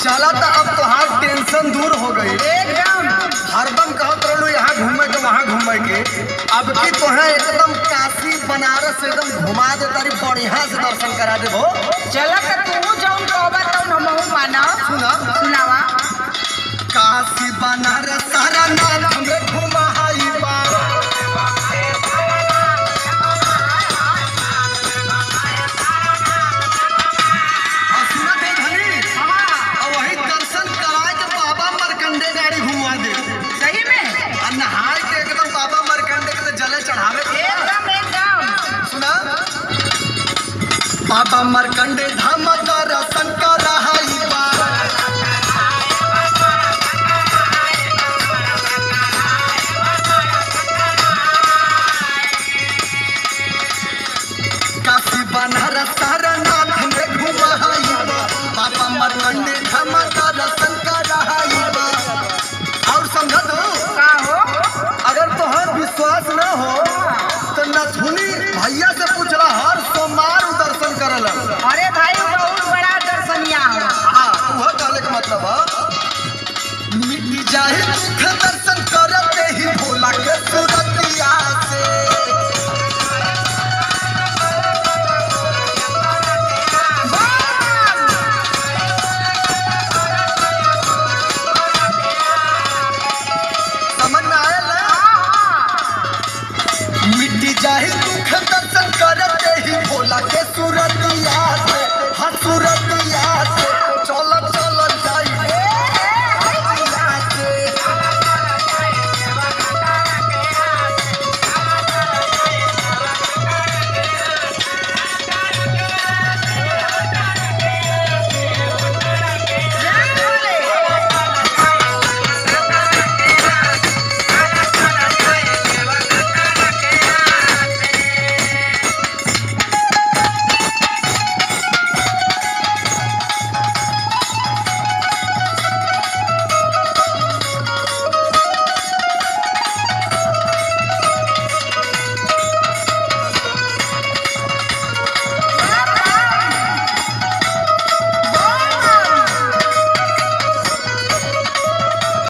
चला तो अब तोहार टेंशन दूर हो गई एकदम हरदम कहत रहलू यहाँ घूमे के वहाँ घूमे के अब की तोहे एकदम काशी बनारस एकदम घुमा दे तारी बढ़िया से दर्शन करा देबो चला त तू जौन कहबा तौन हमहू मानब सुना सुनावा काशी बनारस सारा नाथ में घुमाई बा और सुनत है धनी और वही दर्शन करा के बाबा मरकंडे गाड़ी घुमा दे सही में और नहाए के एकदम बाबा मरकंडे के तो जले चढ़ावे के बा। एकदम एकदम सुना बाबा मर